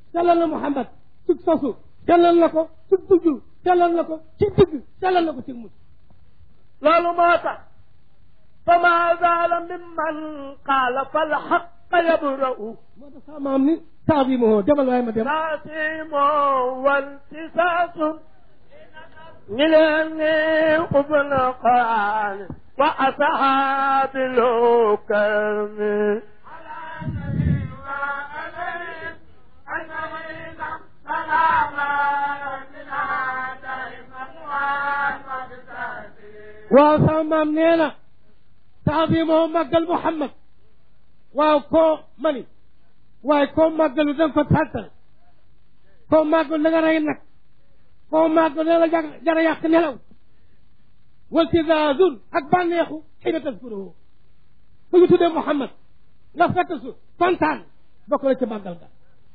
sellal na Muhammad ci sosu sellal na ko ci dugg sellal na ko ci digg sellal na ko ci mujj loolu moo tax fama zaala mimman qaala fal xaqa yabra'u moo tax sama maam ni taazimuhu demal waaye ma dem taasimu waltisaasun ñi leen ni ubn quraan wa asxaabi lukami waaw sama maam nee na taazimuhu màggal Muhammad waaw koo mani waaye koo màggalu da nga ko tàttal koo màggalu da nga rey nag koo màggalu da nga jar jara yàq nelaw waltizaazun ak bànneexu xiina taskuruhu fu ñu tuddee Muhammad nga fekk su kontaan bokk na ci màggal ga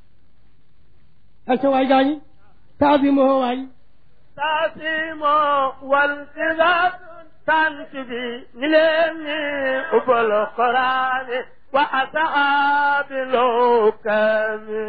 ak ca waay gaañi taazimuhu waay taasimu waltisaasun tant bi ñi leen ni ubal quraan wa asxaabi lukami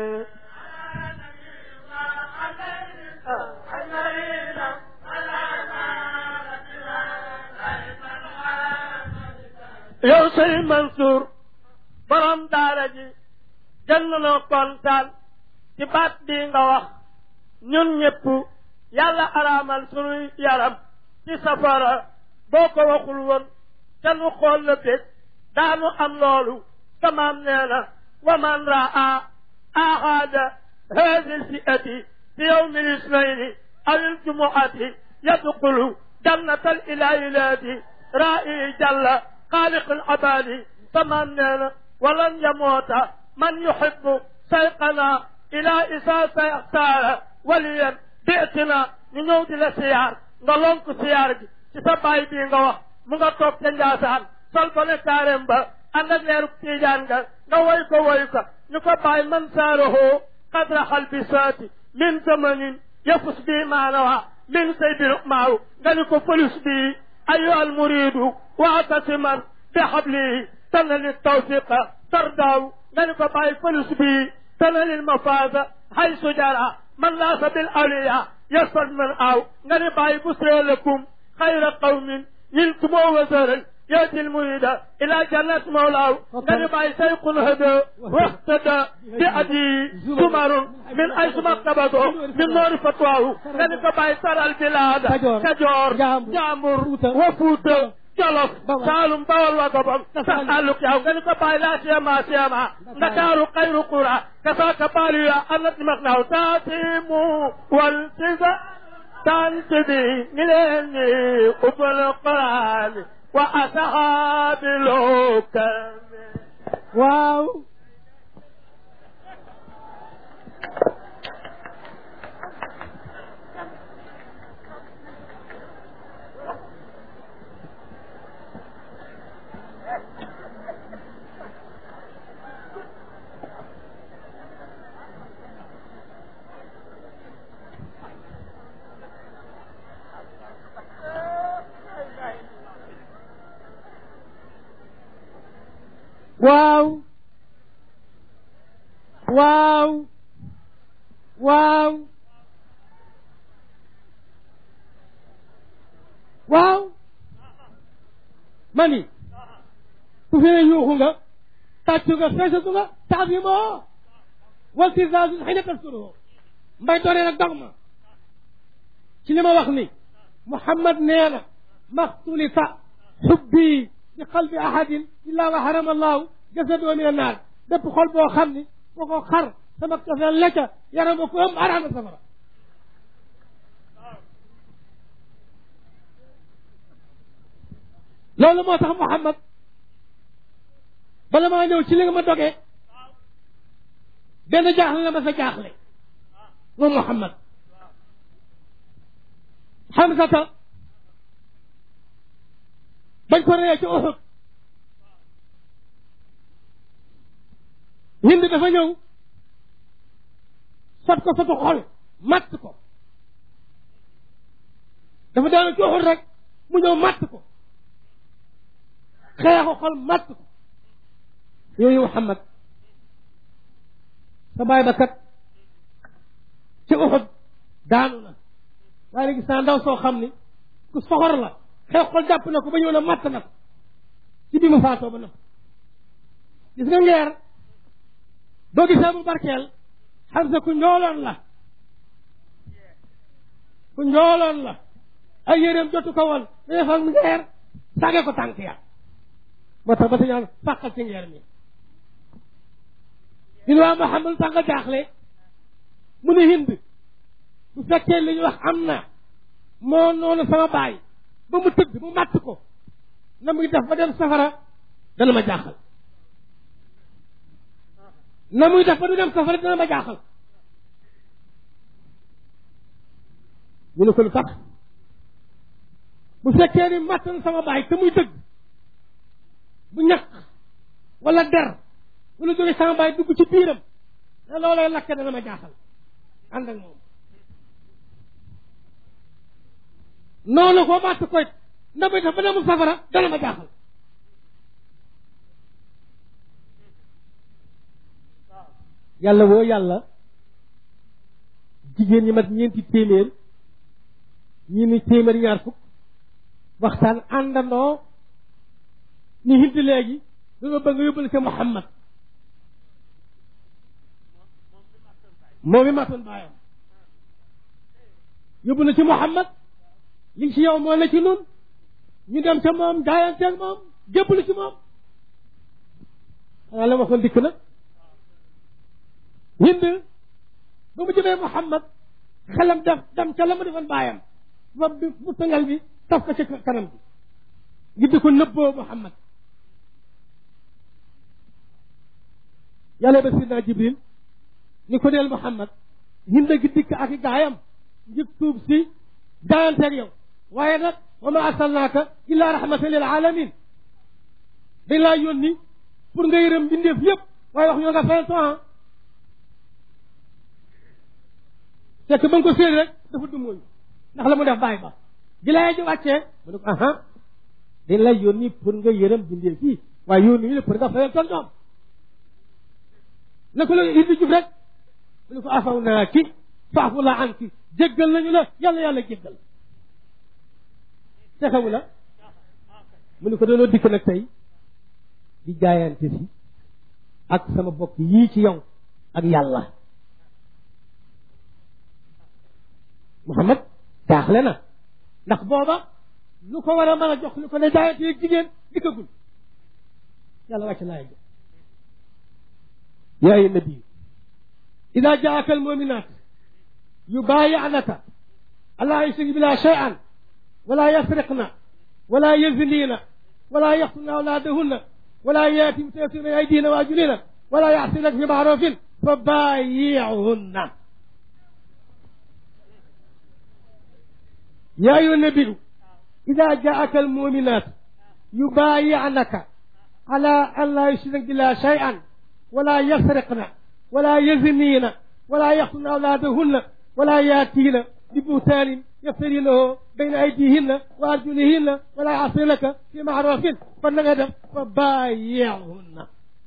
yow sëy Mansour borom daara ji jël na kontaan ci baat bi nga wax ñun ñëpp yàlla araamal sunuy yaram ci safara boo ko waxul woon te nu xool la bég daanu am loolu tamaam nee na wa man raa ahada hadi lfiati fi yowmi lisnaini aw iljumuati yadxulu jannata alilailati ra'i jalla xaaliq alabadi tamaam nee na walan yamoota man yuhibu sayqana ila isa sayxtaara waliyan bi'tina ñu ñëw di la siyaar nga lonk siyaar gi ci sa baay bii nga wax mu nga toog ca Njaasaan sol ko ne kaarem ba ànd ak leeru tiijaan nga nga woy ko woy ko ñu ko bàyyi man saarahoo qadra xalbisaati min zamanin yafus bii maanawa min say bir maaw nga ni ko fëlus bii ayyuha almuridu waatasiman bi xablihi tanali tawfiqa tardaaw nga ni ko bàyyi fëlus bii tanali mafaasa haysu jara man laasa bil awliya yasfad man aaw nga ni bàyyi busree lakum xayra qawmin نلتم وزرا يأتي المريد إلى جنة مولاه قد باي سيق هدى واهتدى بأدي زمر من أيش مكتبته من نور فتواه قد باي ترى البلاد كجور جامر وفوت jolof saalum bawol wa gobam saxaluk yaw nga ni ko bàyyi laa siyama siyama ndakaaru xayru qura kasaaka baaliya annat mak naaw taasimu wal sisa tant bi ni leen ni ubbal quraan wa asxaabi lukami waaw waaw waaw waaw waaw mani su fi ne yuuxu nga tàccu nga feesatu nga taabimoo waltisaasun xëy na taskuruhu mbay doonee nag dog ma ci li ma wax ni Muhammad nee na maxtulifa xubbi bi qalbi ahadin illa wa harama allahu jasadahu min annaar bépp xol boo xam ni boo ko xar sama cofeel la ca yaram ko ëm araama safara loolu moo tax Muhammad bala maa ñëw ci li nga ma dogee benn jaaxle la ma sa jaaxle moom Muhammad Hamzata bañ ko reyee ci Uhud Hind dafa ñëw sot ko sotu xol matt ko dafa daanu ci Uhud rek mu ñëw matt ko xeexu xol matt ko yooyu Muhammad sa baay ba kat Uhud daanu na waaye léegi saa ndaw soo xam ni ku soxor la xew xol jàpp na ko ba ñëw na matt na ko ci bi mu faatoo ba nag gis nga ngeer boo gisee bu barkeel xam sa ku njooloon la ku njooloon la ay yéreem jotu ko woon da defal ngeer sàgge ko tànk ya moo tax ba sa ñaan fàqal ci ngeer mi ñun waa Muhammad sax nga jaaxle mu ne hind bu fekkee li ñu wax am na moo noonu sama baay ba mu tëdd mu màtt ko na muy def ba dem safara dana ma jaaxal na muy def ba du dem safara dana ma jaaxal ñu ne ko lu tax bu fekkee ni màtt na sama baay te muy dëgg bu ñaq wala der wala jóge sama baay dugg ci biiram ne loolay lakke dana ma jaaxal ànd ak moom noonu ko màtt koy na muy def ba demul safara dana ma jaaxal yàlla woo yàlla jigéen ñi mat ñeenti téeméer ñi ni téeméer ñaar fukk waxtaan àndandoo ni hind léegi dañoo bëgg nga yóbbal ca Muhammad moom mi màttoon baayam yóbbu na ci Muhammad li ci yow moo ne ci nun ñu dem ca moom jaayanteeg moom jébbalu ci moom xanaa la waxoon dikk na hind ba mu jëmee Muhammad xelam def dem ca la mu defoon baayam ba bi bu tëngal bi taf ko ci kanam bi ngir di ko nëbboo Muhammad yàlla ba sidna Jibril ni ko deel Muhammad hind gi dikk ak i gaayam ngir tuub si jaayanteeg yow waaye nag wa ma arsalnaaka illa rahmatan lil alamin dañ laa yónni pour nga yërëm mbindeef yëpp waaye wax ñoo nga fayal temps fekk ba nga ko séen rek dafa dumóoyu ndax la mu def bàyyi ba di lay ji wàccee mu ne ko aha dañ lay yónni pour nga yërëm mbindeef fii waaye yónni ñu ne pour nga fayal ton ñoom na ko la indi jub rek mu ne ko afaw naa ki faafu la an ki jéggal nañu la yàlla yàlla jéggal te xamu la mu ne ko doonoo dikk nag tey di jaayante si ak sama bokk yii ci yow ak yàlla Muhammad jaaxle na ndax booba lu ko war a mën a jox lu ko ne jaayante yeeg jigéen dikkagul yàlla wàcc laay jo yaa ayyuha nabi ida jaaka almuminat yubayi'naka alla yushrik billah shay'an ولا يسرقن ولا يزنين ولا يقتلن أولادهن ولا يأتي بتيسير من أيديهن وأرجلهن ولا يعصينك في معروف فبايعهن يا أيها النبي إذا جاءك المؤمنات يبايعنك على أن لا يشرك بالله شيئا ولا يسرقن ولا يزنين ولا يقتلن أولادهن ولا يأتين ببهتان يفترينه بين أيديهن وأرجلهن ولا يعصينك في معروف فنغدم فبايعهن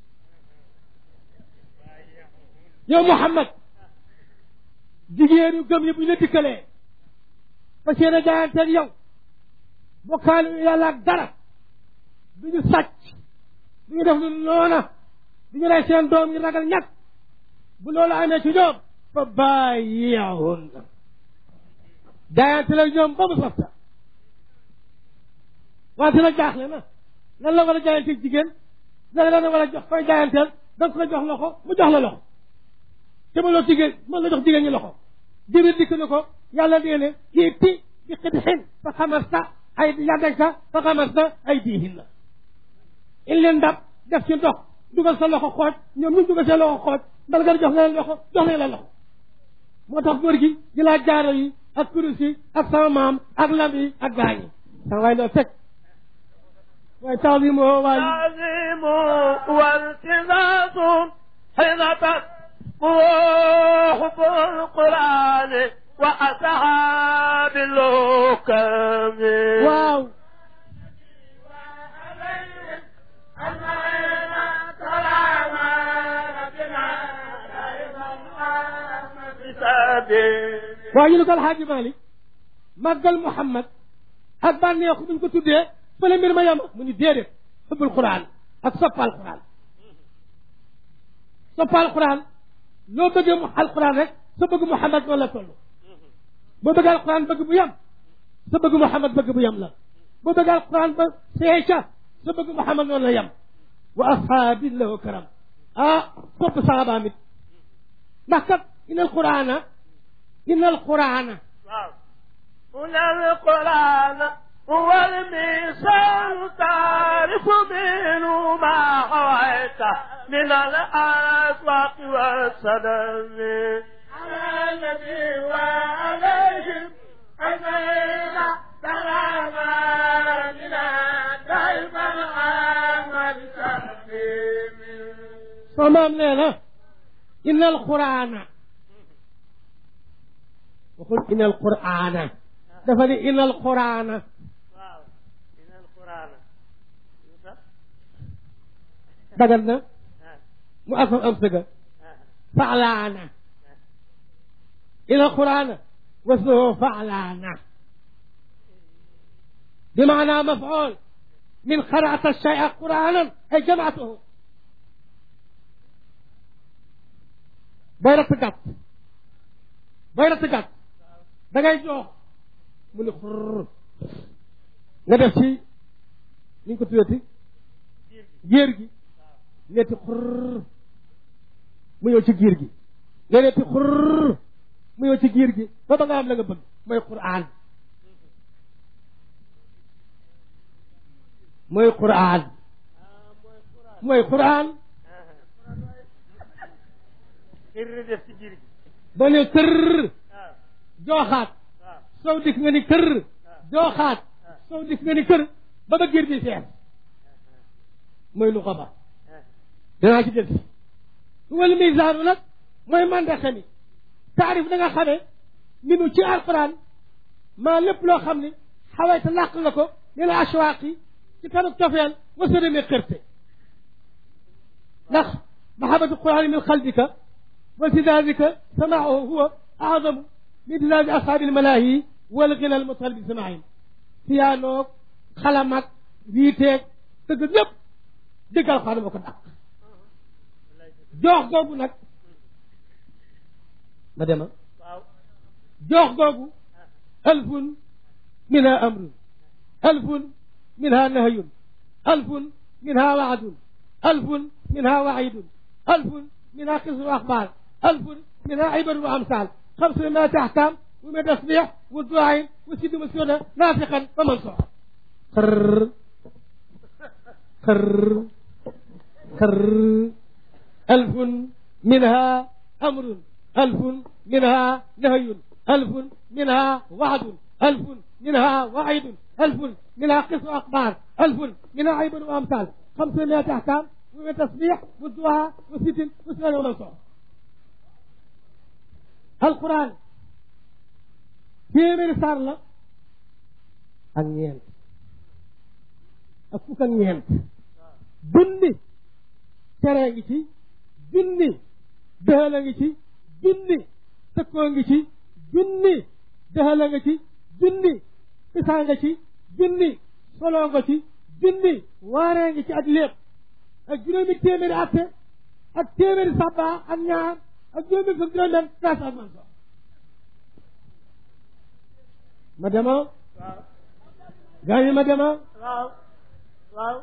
yow Muhammad jigéen yu gëm yi bu ñu la dikkalee ba seen a jaayanteeg yow bokkaale yàlla ak dara du ñu sàcc du ñu def lu noona du ñu rey seen doom ñu ragal ñàkk bu loolu amee ci ñoom fa bàyyihunna jaayante la ñoom ba mu softa wante nag jaaxle na lan la war a jaayanteeg jigéen lan la war a jox koy jaayanteel da nga ko jox loxo mu jox la loxo te ma loo jigéen mën la jox jigéen ñi loxo jibril dikk na ko yàlla nee ne iiti bi qidhin fa xamasta ay yadayka fa xamasta ay diihinna in leen ndab def ci ndox dugal sa loxo xooj ñoom ñu dugal seen loxo xooj mbal nga jox leen loxo jox leen la loxo moo tax góor gi di laa jaaro yi ak kurus yi ak sama maam ak lam yi ak gaañ yi sama waay loo teg waaye taalimu waay تعظيم والتزاز حينة وحب القرآن وأصحاب الحكم waaw خديم waaye ñu ne ko alxaaji Malik màggal Muhammad ak bànneexu buñ ko tuddee fële mbir ma yem mu ni déedéet xubbul Quraan ak soppal Quraan soppal Quraan loo bëggee mu alquran rek sa bëgg Muhammad noonu la toll boo bëgg alquran bëgg bu yem sa bëgg Muhammad bëgg bu yem la boo bëgg alquran ba see ca sa bëgg Muhammad noonu la yem wa ashaabi lahu karam ah sopp sahabaam it ndax kat inna alqurana inna alqurana waaw هنا القرآن هو الميزان تعرف منه ما حويت من الأسواق والسلام على النبي وعليهم أجمعين سلام ربنا دائما عامل تسليم soo maam nee na inna alqurana waxul inna alqurana dafa ni inna alqurana waaw من القرآن dagal na mu asam am sëga فعلانة إلى القرآن واسمه فعلانة بمعنى مفعول من قرأت الشيء قرآنا أي جمعته بيرة قط بيرة قط dangay jox mu ne xurr nga def ci ni ñu ko tuddati géer gi netti xurr mu ñëw ci giir gi nga netti xurr mu ñëw ci giir gi ba ba nga am la nga bëgg mooy quraan mooy quraan mooy quraan kër def ci biir gi ba ne kër waaw jooxaat waaw sow dikk nga ni kër jooxaat sow dikk nga ni kër ba ba giir bi fees mooy lu xaba danaa ci del si wal misaanu nag mooy mandaxe mi taarif da nga xamee minu ci alquran maa lépp loo xam ni xawayta làq nga ko ni la ashwaaq yi ci kanuk cofeel wasarame xërte ndax mahabatu qurani min xalbika wa tidadika samaahu huwa aadamu min tidadi ashaabi almalaahi wal gina almutal bi samaahim siyaanoog xalamak wiiteeg tëgg ñëpp dëgg alquran moo ko dàq joox googu nag ma dema waaw joox googu alfun minha amrun alfun minha nahyun alfun minha waadun alfun minha waidun alfun minha qisru axbaar alfun minha ibaru wa amsal xamsu miati ahkam wa min tasbix wa duain wa siddu masuna nafiqan wa mansoor xër xër xër ألف منها أمر ألف منها نهي ألف منها وعد ألف منها وعيد ألف منها قصة أخبار ألف منها عيب وأمثال خمسمائة أحكام ومن تسبيح والدعاء وست وسنة ومنصور القرآن في من صار له أنينت أفوك أنينت بني tere ngi ci junni dëxala ngi ci junni tëkkoo ngi ci junni dëxala nga ci junni isaa nga ci junni soloo nga ci junni waaree ngi ci ak lépp ak juróomi téeméeri atte ak téeméeri sabba ak ñaar ak juróomi fukk juróom-benn trace ak man so ma dema waaw gaañi ma dema waaw waaw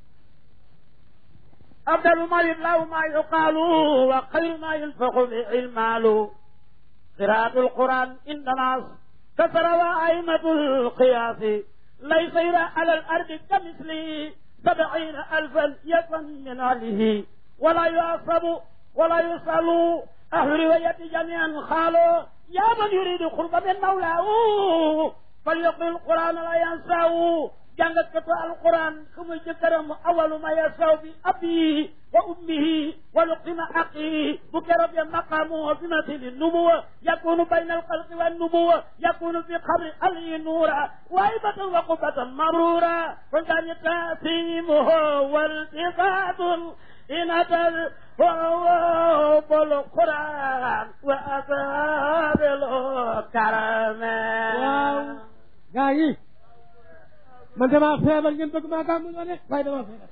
أفضل ما يبلغ ما يقال وخير ما ينفق به المال قراءة القرآن عند ناس كثر وأئمة القياس ليس يرى على الأرض كمثله سبعين ألفا يكن من أهله ولا يعصب ولا يسأل أهل رواية جميعا قالوا يا من يريد قرب من مولاه فليقل القرآن لا ينساه jàngat katu alquran ku muy jëkkëram awalu ma yasaw bi abihi wa ummihi wa luqima aqihi bu keroog ya maqaamu fi masili nubuwa yakunu bayna alxalqi wa nubuwa yakunu fi xabri aliyi nuura waibatan wa qubatan mabrura kon daañu taasimuhu waltifatun inatal وهو القرآن وأصحاب karame waaw gaa yi man damaa feebar ngeen bëgg maa gàmmu ñoo de waaye damaa feebar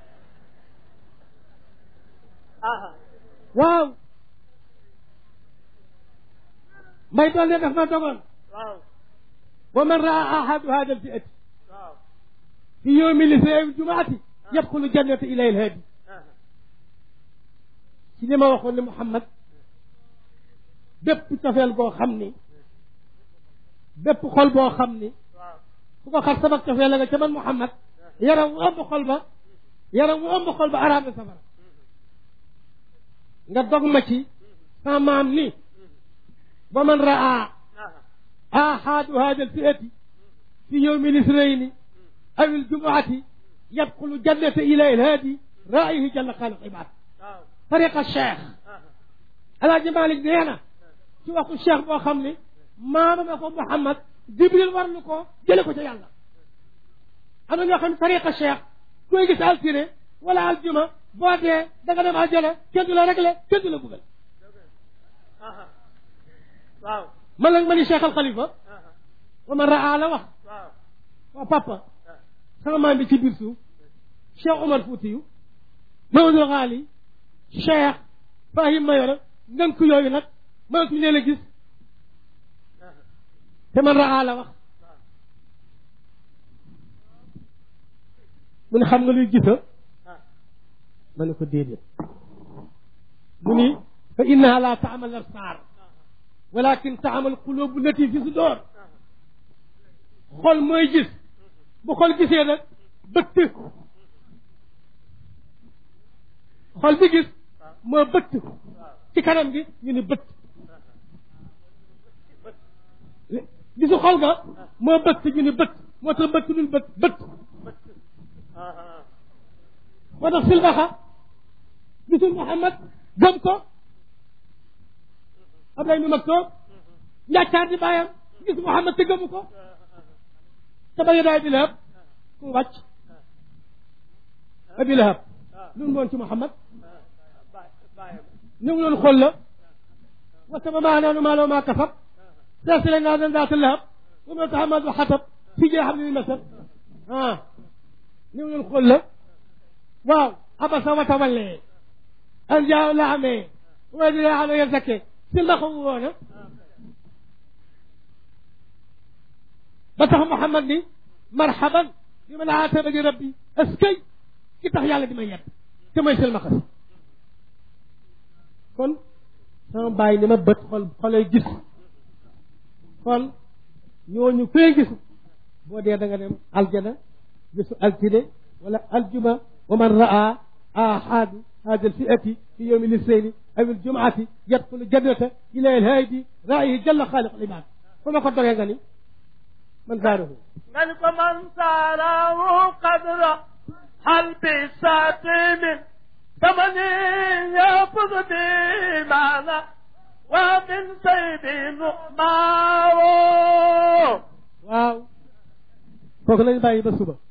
aha waaw may doon ne daf ma dogoon waaw wa man raa ahadu hada al fi'ati waaw fi yowmi lisai jumaati yadxulu jannata ilay alhaadi aha ci li ma waxoon ne Muhammad bépp cofeel boo xam ni bépp xol boo xam ni waaw fu ko xar sabak cofeel la nga ca man Muhammad yaram wu ëmb xol ba yaram wu ëmb xol ba araam na safara nga dog ma ci sa maam ni wa man raa aha ahadu hada alfiati fi yowmi lisrayni aw aljumuati yadxulu jannata ilay alhaadi raihi jalla xaaliq ibad waaw tariqa cheikh aha alaaji malik nee na ci waxu cheikh boo xam ne maama ma ko Muhammad Jibril war lu ko jële ko ca yàlla am na ñoo xam ne tariqa cheikh koy gis altine wala aljuma boo dee da nga dem aljana kenn du la réglé kenn du la buggal aha waaw man la ma ni cheikh al xalifa aha wa man raa la wax waaw waa papa sama maam bi ci biir suuf cheikh Omar Foutiyu Mamadou Xaali cheikh Fahim Mayoro ngën ku yooyu nag mënatuñ leen a gis aha te man raa la wax mu ne xam nga luy gisa ah ma ne ko déedéet mu ni fa innaha la taamal absar walakin taamal qulubu lati fi sudur xol mooy gis bu xol gisee nag bëtt xol bi gis moo bëtt ci kanam gi ñu ni bëtt gisu xol ga moo bëtt ñu ni bëtt moo tax bëtt dul bëtt bëtt aha moo tax silbaxa gisul Muhammad gëm ko Abdoulaye mi mag toog njàccaar di bàyyam gis Muhammad te gëmu ko te ba daay bi lahab ku wàcc abi lahab lu mu doon ci Muhammad bàyyam ñu ngi doon xool la wa sama maa naanu maa loo maa kasab seesile naa dan daata lahab wa ma tahamad wa xatab fi jee xam ne ni masal ah ñu ngi doon xool la waaw abasa wa tawallee an jaaw la amee wa di la amee ya zakke si la xamu woona ba tax Muhammad ni marhaban bi man aataba li rabbi askay ki tax yàlla di ma yedd te mooy silmaxa si kon sama bàyyi ni ma bët xol xolay gis kon ñooñu koy gis boo dee da nga dem aljana gisu altine wala aljuma wa man raa ahadu hada alfiati fi yowmi lisayni aw aljumaati yadxulu jannata ila alhaadi raihi jalla xaaliq alibad fu ma ko dogee nga ni man saaruhu nga ni ko man saarawu qadra hal bi saatimin tamani yafuz bi maana wa min saydi nuqmaawo waaw kooku lañ bàyyi ba suba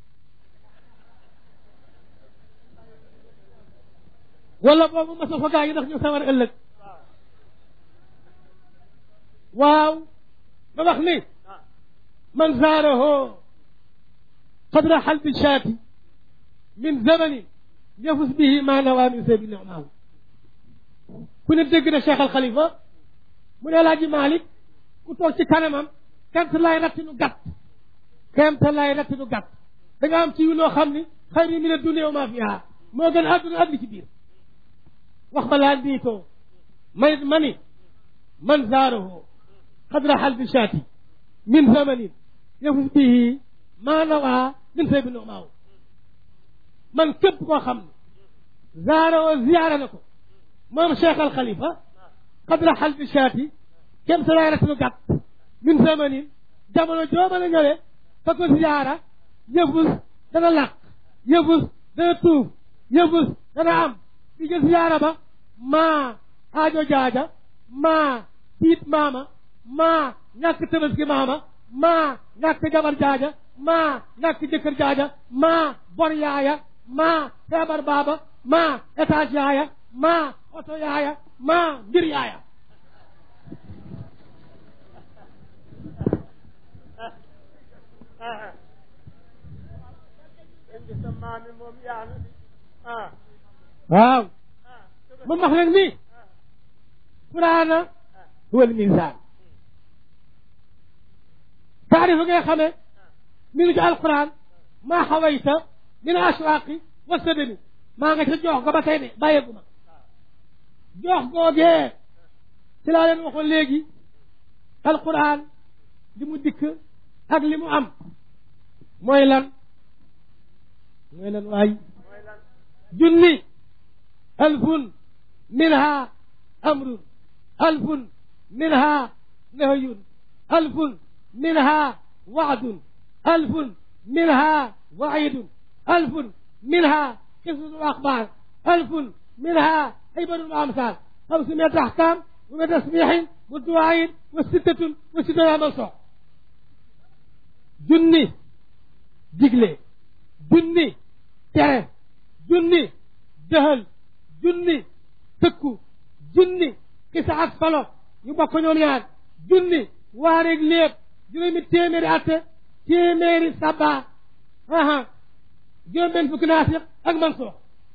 wala boobu masa fa gaa yi ndax ñu sawar ëllëg waaw ba wax ni man zaaraho qadra xalbi shaati min zamanin yafus bihi ma nawa min sebi nicmaahu ku ne dégg na Cheikh Al Khalifa mu ne Alaaji Malick ku toog ci kanamam kent lay ratti nu gàtt kent lay ratti nu gàtt da nga am ci yu loo xam ni xayri min addunia wa ma fiha moo gën àdduna ak li ci biir wax ba laa diitoo may ma ni man zaarahu qadra xalbi shaati min zamanin yafus bihi ma nawa min sebi nicmaahu man képp koo xam ne zaaroo ziyaara na ko moom Cheikh Al Khalifa qadra xalbi shaati kem sa lay ratinu gàtt min zamanin jamono joo mën a ñëwee fa ko ziyaara yëfus dana làq yëfus dana tuuf yëfus dana am di jël ziyaara ba maa aajo jaaja maa tiit maama maa ñàkk tabaski maama maa ñàkk jabar jaaja maa ñàkk jëkkër jaaja maa bor yaaya maa feebar baaba maa étage yaaya maa oto yaaya maa mbir yaaya ah waaw ah ma wax leen ni quraana huwa al mizan taarifa ngay xamee mi ngi ci alquran maa xawayta min ashwaaqi wa sadami maa nga ca joox ga ba tey de bàyyeegu ma joox googee ci laa leen waxoon léegi alquran li mu dikk ak li mu am mooy lan mooy lan waay mooy lan junni alfun minha amrun alfun minha nahyun alfun minha wa'dun alfun minha wa'idun alfun minha qisas akhbar alfun minha عبر وأمثال خمسمائة أحكام وتسبيح ودعاء وستة وستة منصوع junni digle junni tere junni dëhël junni tëkku junni xisa ak solo ñu bokk ñoom ñaar junni waareeg léeb juróomi téeméeri atte téeméeri saba aha juróom benn fukki naasiq ak mansuux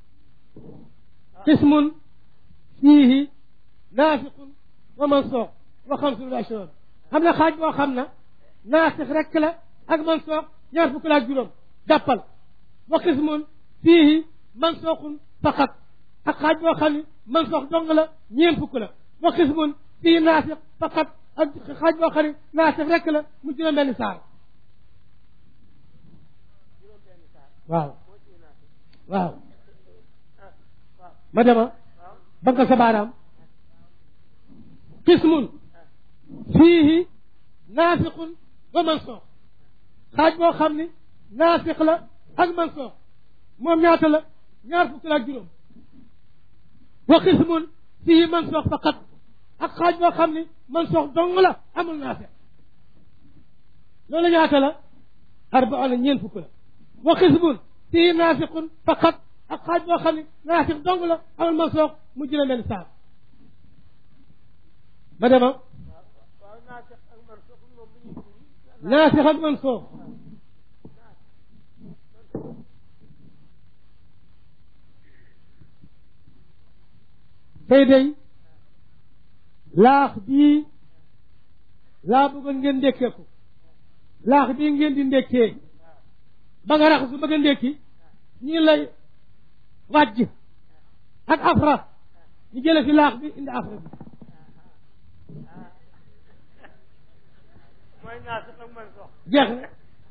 qismun fiihi naasiqun wa mansuux wa xamsun wa ashroon xam na xaaj boo xam na naasix rekk la ak mansuux ñaar fukk la ak juróom jàppal wa qismun fiihi mansuuxun faqat ak xaaj boo xam ni mansuux dong la ñeen fukk la wa qismun fiihi naasix faqat ak xaaj boo xam ni naasix rekk la mu juróom benn saar waaw waaw ma dema banka sa baaraam qismun fiihi naasixun wa mansuux xaaj boo xam ni naasix la ak mansuux moom ñaata la ñaar fukk la ak juróom wa qismun fiihi mansuux faqat ak xaaj boo xam ni mansuux dong la amul naasix loolu ñaata la arbaona ñeen fukk la wa qismun fiihi naasixun faqat ak xaaj boo xam ni naasix dong la amul mansuux mu jëlee leen saar ma dema waaw naasix ak mansuux moom lu ñuy firi naasix ak mansuux tey day laax bii laa bëggoon ngeen ndékkee ko laax bii ngeen di ndékkee ba nga raxasu bëgg a ndékki ñu lay wàjj ak afra ñu jële fi laax bi indi afra bi mooy naasix ak mansuux jeex na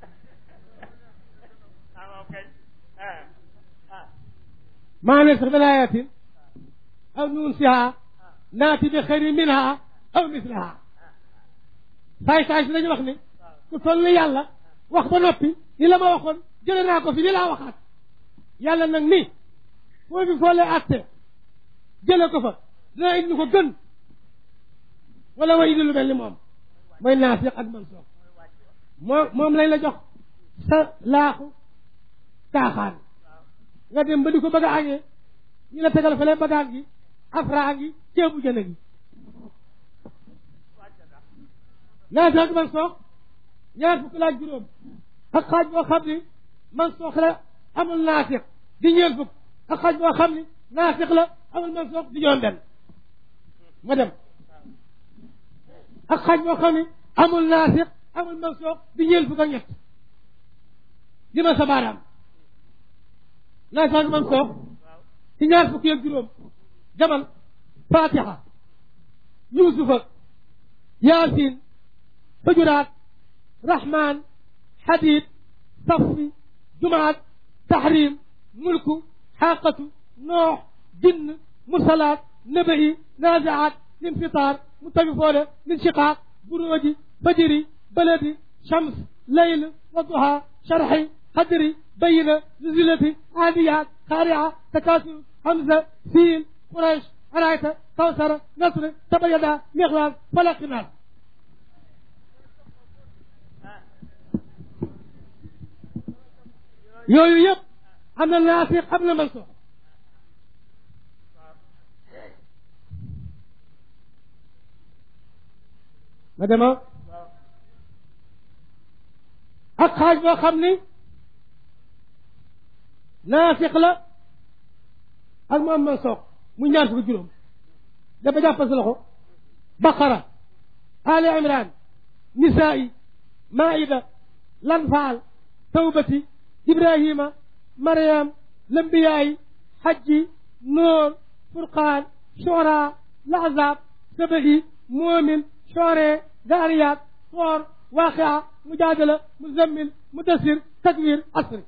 ah waaw kay ah ah maa ne sax min ayatin aw nunsiha naati bi xayri minha aw mislaha saay saay si dañu wax ni ku toll ni yàlla wax ba noppi ni la ma waxoon jële naa ko fi ni laa waxaat yàlla nag ni foo fi foo lay atte jële ko fa dina indi ko gën wala wa indi lu mel ni moom mooy naasiq ak mansuux moom moom lañ la jox sa laaxu caaxaan nga dem ba di ko bëgg a añee ñu la tegal fële bagaan gi afraa gi ceebu jën gi naasiq ak mansuux ñaar fukk la ak juróom ak xaaj boo xam ni mansuux la amul naasiq di ñeent fukk ak xaaj boo xam ni naasiq la amul mansuux di juróom benn ma dem ak xaaj boo xam ni amul naasiq amul mansuux di ñeent fukk ak ñett di ma sa baaraam naasiq ak mansuux ci ñaar fukki ak juróom jamal fatiha yusufa yaasin xujuraat rahman xadid safi jumaat tahrim mulku xaqatu noox jinn mursalaat nabai naziaat linfitaar mutawifoole min shiqaaq buruuji fajiri baladi shams leyl waduha sharxi qadri bayina nuzilati aadiyaat xaarica takaasur hamza fiil quraysh arayta kawsara nasr tabayada mixlaas falaqinaas yooyu yëpp am na naasiq am na mansuux ma dema ak xaaj boo xam ni naafiq la ak mu am man soog mu ñaar fukki juróom dafa jàppal sa loxo baqara ali imran nisaa'i maida lanfaal tawbati ibrahima mariam lambiyaayi hajji noor furqaan shora lahzab saba'i moomin shore zariyat soor waaqia mujaadala muzammil mudassir takwir asri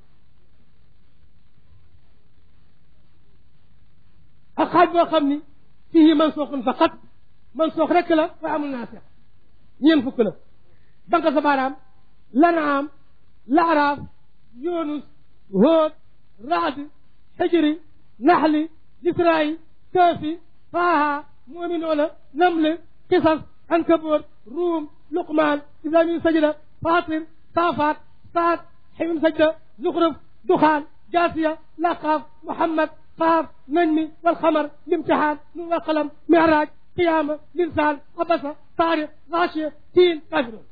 ak xaaj boo xam ni fii mansuuxun faqat mansuux rekk la waaye amul naasix ñeent fukk la banque sa baaraam lanaam laaraaf yunus hóod raad xijri naxli lisraayi kaafi faaha muminoola namle qisas ankaboor ruum luqmaan islamin sajda fatir saafaat saad ximim sajda zuxruf duxaan jaasiya laqaaf muhammad qaaf najmi walxamar limtixaan nun walqalam miraaj qiyaama linsaan abasa taariq gaashiya tiin kaafiroon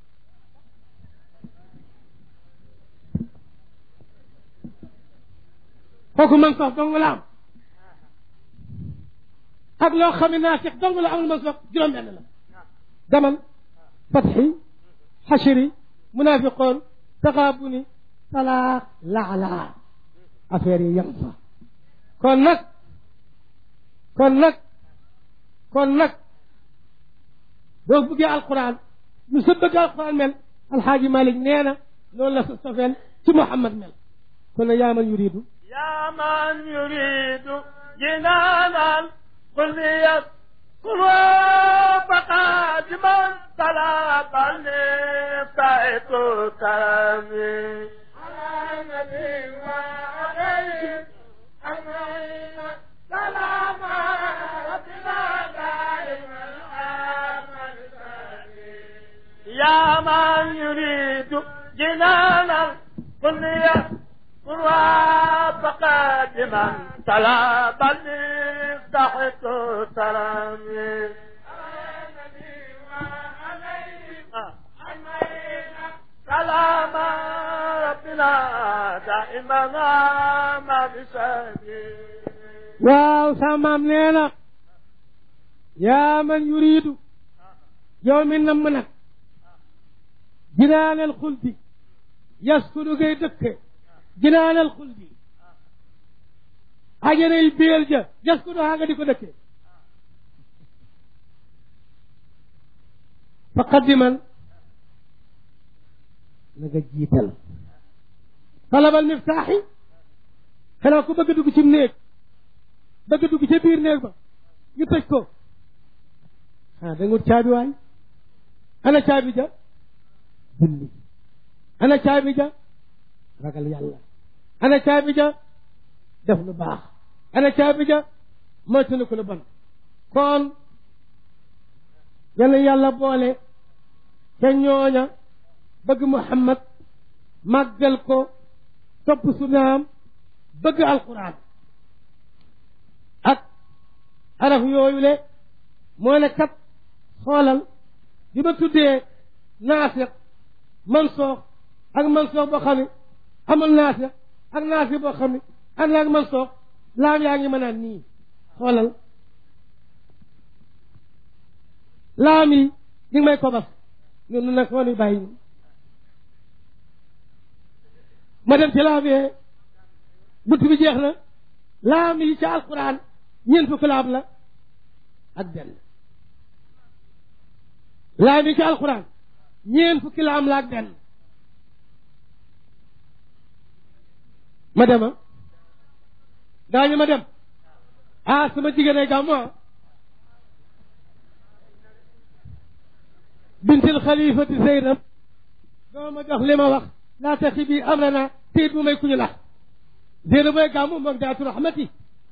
kooku man sox dong la am ak loo xam ne naasix dong la amul man sox juróom benn la daman fatxi xashiri munaafiqoon taxaabuni talaax laalaa affaire yi yem fa kon nag kon nag kon nag boo bëggee alquran lu sa bëgg alquran mel alxaaji malik nee na loolu la sa sofeen ci muhammad mel kon nag yaa man yuridu يا من يريد جنانا قل يذكر فقد من طلب النفاق كرمي على النبي وعليه أجمعين سلام ربنا دائما آمن يا من يريد جنانا قل يذكر وفقد من طلب المفتاح ترمي سلام ربنا دائما ما بسبيل waaw sa maam nee na yaa man yuriidu yow mi namm nag jinaanal xuldi yaskunu ngay dëkke jinaanal xuldi ajanay béel ja yaskunu haa nga di ko dëkke fa qaddiman na nga jiital talabal miftaaxi xanaa ku bëgg a dugg ci néeg bëgg dugg ca biir néeg ba ñu tëj ko ah da nga wut caabi waay ana caabi ja julli ana caabi ja ragal yàlla ana caabi ja def lu baax ana caabi ja moytu ko lu bon kon yal yàlla boole ca ñooña bëgg Muhammad màggal ko topp sunaam bëgg alquran ak araf yooyu le moo ne kat xoolal bi ma tuddee naasiq mansoox ak mansoox boo xam ne amul naasiq ak naasiq boo xam ne ànd ak mansoox laam yaa ngi mën a nii xoolal laam yi ñu ngi may kobas ñun nag moo ni bàyyi ma dem ci laam yee bunt bi jeex na laam yi ca alquran ñeent fukki laam la ak benn laam yi ca alquran ñeent fukki laam la ak benn ma dema daañu ma dem ah sama jigéen ay gàmmu ah bintil xalifati zeynab doo ma jox li ma wax laa taxi bi am na teyit bu may kuñu nax zeynab booy gàmmu moom daatu rahmati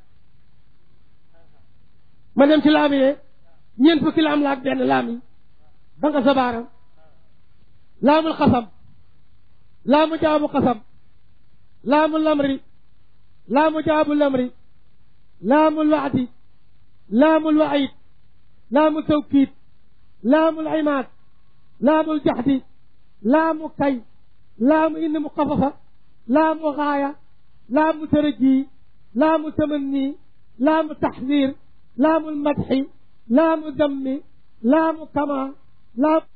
ma dem ci laam yee ñeent fukki laam la ak benn laam yi ba nga sa baaram laamul xasam laamu jaabu xasam laamu lamri laamu jaabu lamri laamul waadi laamul waayid laamu tawkiid laamul imaad laamul jaxdi laamu kay laamu indi mu xafafa laamu xaaya laamu tërëji laamu tamanni laamu taxdir laamu lmadxi laamu dammi laamu kama laamu